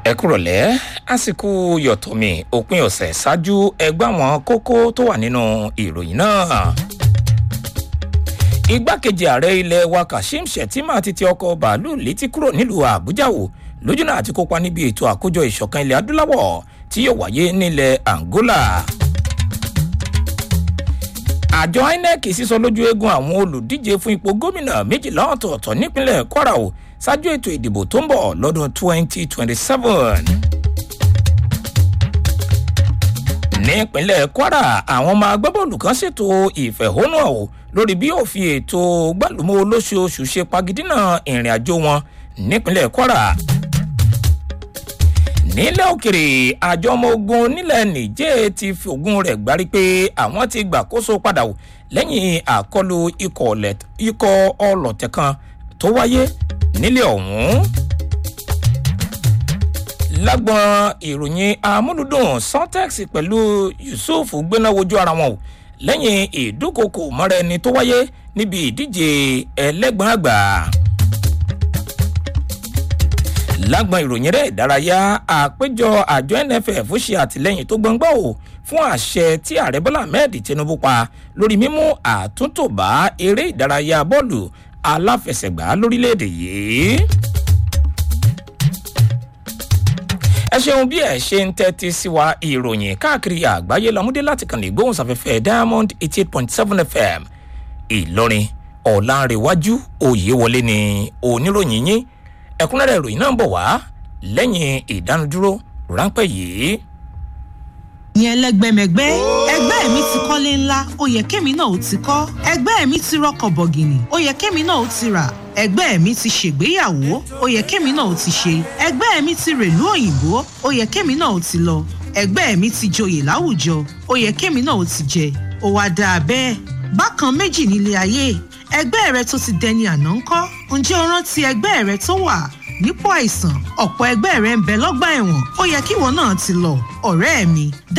ẹ kúrọ̀lẹ́ àsìkò yọ̀tọ̀mì òpin ọ̀sẹ̀ ṣáájú ẹgbẹ́ àwọn kókó tó wà nínú ìròyìn náà. igbákejì ààrẹ ilẹ̀ wa kashim shettima ti ti ọkọ̀ bàálù létí kúrò nílùú àbújá wò lójúnà àti kópa níbi ètò àkójọ ìṣọ̀kan ilẹ̀ adúláwọ̀ tí yóò wáyé nílẹ̀ angola. àjọ inec sísọ lójú eegun àwọn olùdíje fún ipò gómìnà méjìlá ọ̀tọ̀ọ̀tọ̀ nípínlẹ̀ kwara o ṣáájú ètò ìdìbò tó ń bọ̀ lọ́dún 2027. nípínlẹ̀ kwara àwọn ọmọ agbábọ́ọ̀lù kan ṣètò ìfẹ̀hónúhàn o lórí bí òfin ètò gbàlúmọ́ olóṣooṣù ṣe pagidínà ìrìn àjò wọn nípínlẹ̀ kwara. nílẹ̀ òkèrè àjọ ọmọ ogun nílẹ̀ nìjẹ́ ti fi ogun rẹ̀ gbárí pé àwọn ti gbàkóso padà o lẹ́yìn àkọlù ikọ̀ ọlọ̀tẹ̀ kan tó wáyé nílé ọ̀hún. lágbọn ìròyìn amúlùdùn suntex pẹ̀lú yusuf gbéná wojú ara wọn o lẹ́yìn ìdúnkokò mọ́ra ẹni tó wáyé níbi ìdíje ẹlẹ́gbọ̀n àgbà. lágbọn ìròyìn rẹ̀ ìdárayá àpéjọ àjọ nff ṣe àtìlẹ́yìn tó gbọ̀ngbọ̀ o fún àṣẹ tí ààrẹ bọ́lá ahmed tinubu pa lórí mímú àtúntò bá eré ìdárayá bọ́ọ̀lù aláfẹsẹ̀gbá lórílẹ̀‐èdè yìí. ẹ ṣeun bí ẹ ṣe ń tẹ́tí sí wa ìròyìn káàkiri àgbáyé lọ́múdé láti kàn lè gbóhùnsáfẹ́fẹ́ diamond eighty eight point seven fm ìlọrin ọ̀làǹrẹ̀wájú òyewọlé ni oníròyìn yín ẹ̀kúnrẹ́rẹ́ ìròyìn náà ń bọ̀ wá lẹ́yìn ìdánudúró ráńpẹ́ yìí yẹn lẹgbẹmẹgbẹ ẹgbẹ́ mi ti kọ́lé ńlá ó yẹ kémi náà ó ti kọ́ ẹgbẹ́ mi ti rọkọ̀ bọ̀gìnì ó yẹ kémi náà ó ti rà ẹgbẹ́ mi ti ṣègbéyàwó ó yẹ kémi náà ó ti ṣe ẹgbẹ́ mi ti rèlú òyìnbó ó yẹ kémi náà ó ti lọ ẹgbẹ́ mi ti joyè láwùjọ ó yẹ kémi náà ó ti jẹ ó wá dáa bẹ́ẹ̀ bákan méjì nílé ayé ẹgbẹ́ rẹ tó ti dẹni àná ńkọ́ ǹjẹ́ o rántí ẹgbẹ́ rẹ tó wà nípò àìsàn ọ̀pọ̀ ẹgbẹ́ rẹ ń bẹ lọ́gbà ẹ̀wọ̀n ó yẹ kíwọ náà ti lọ ọ̀rẹ́ mi